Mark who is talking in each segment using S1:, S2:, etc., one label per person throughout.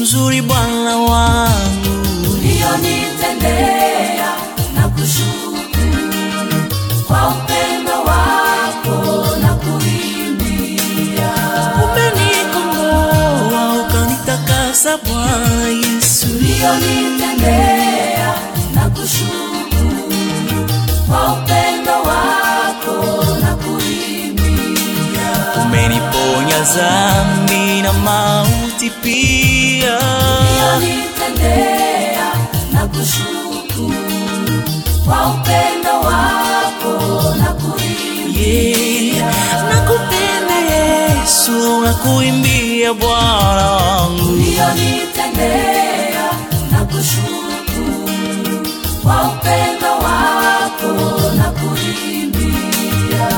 S1: mzuri Bwana wangu,
S2: ulionitendea na kushukuru kwa upendo wako na kuimbia
S1: umenikomboa ukanitakasa Bwana Yesu.
S2: ulionitendea na kushukuru kwa upendo wako na kuimbia
S1: Umeniponya dhambi na mauti pia,
S2: ulionitendea na kushukuru kwa upendo wako na kuimbia
S1: yeah. Nakupenda Yesu, nakuimbia Bwana wangu.
S2: ulionitendea na kushukuru kwa upendo wako na kuimbia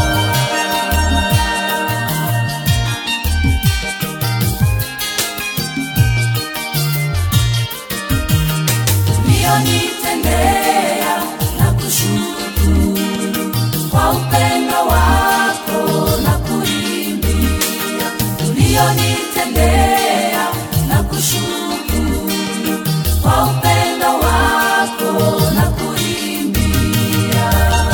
S2: ulionitendea na kushukuru kwa upendo wako na kuimbia ulionitendea na kushukuru kwa upendo wako na kuimbia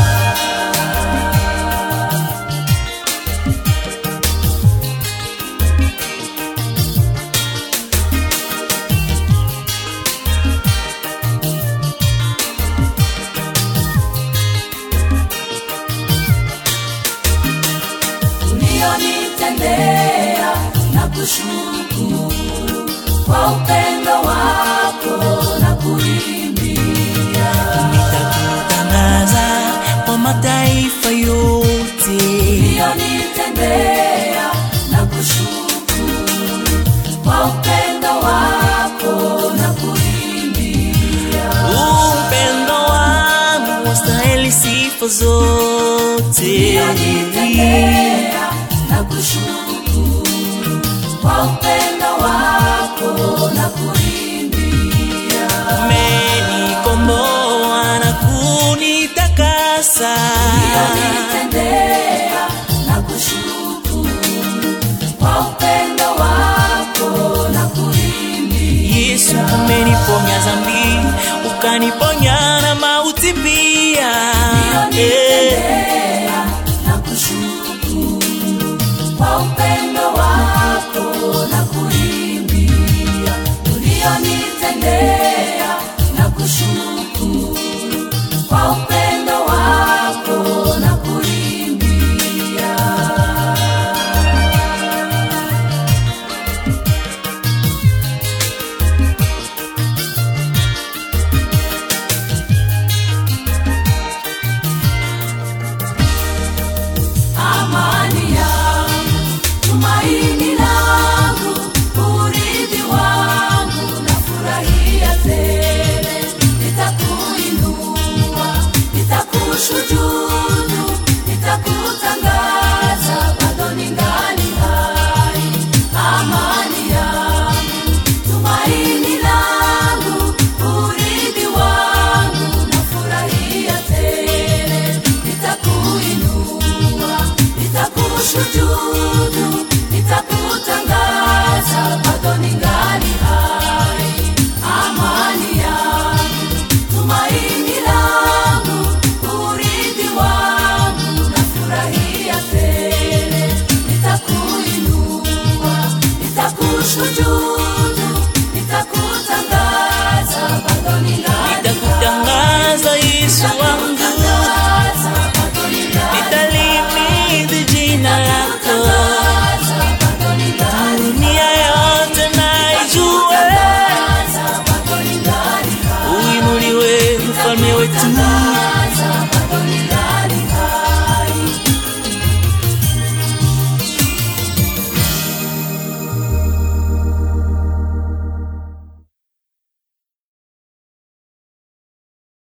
S2: ulionitendea na kushukuru kwa upendo wako na kuimbia
S1: Nitakutangaza kwa mataifa yote,
S2: ulionitendea na kushukuru kwa upendo wako na kuimbia
S1: upendo wangu wastahili sifa zote.
S2: ulionitendea na kushukuru kwa upendo wako na kuimbia
S1: Umenikomboa na kunitakasa,
S2: ulionitendea na kushukuru kwa upendo wako na kuimbia
S1: Yesu umeniponya dhambi, ukaniponya na mauti pia. Yeah.
S2: ulionitendea na kushukuru kwa upendo wako na kuimbia ulionitendea na kushukuru kwa upendo wako na kuimbia amani yangu, tumaini langu, urithi wangu, nafurahia tele, nitakuinua, nitakushujudu, nitakutangaza, bado ningali hai. Amani yangu, tumaini langu, urithi wangu, nafurahia tele, nitakuinua, nitakushujudu, nitakutangaza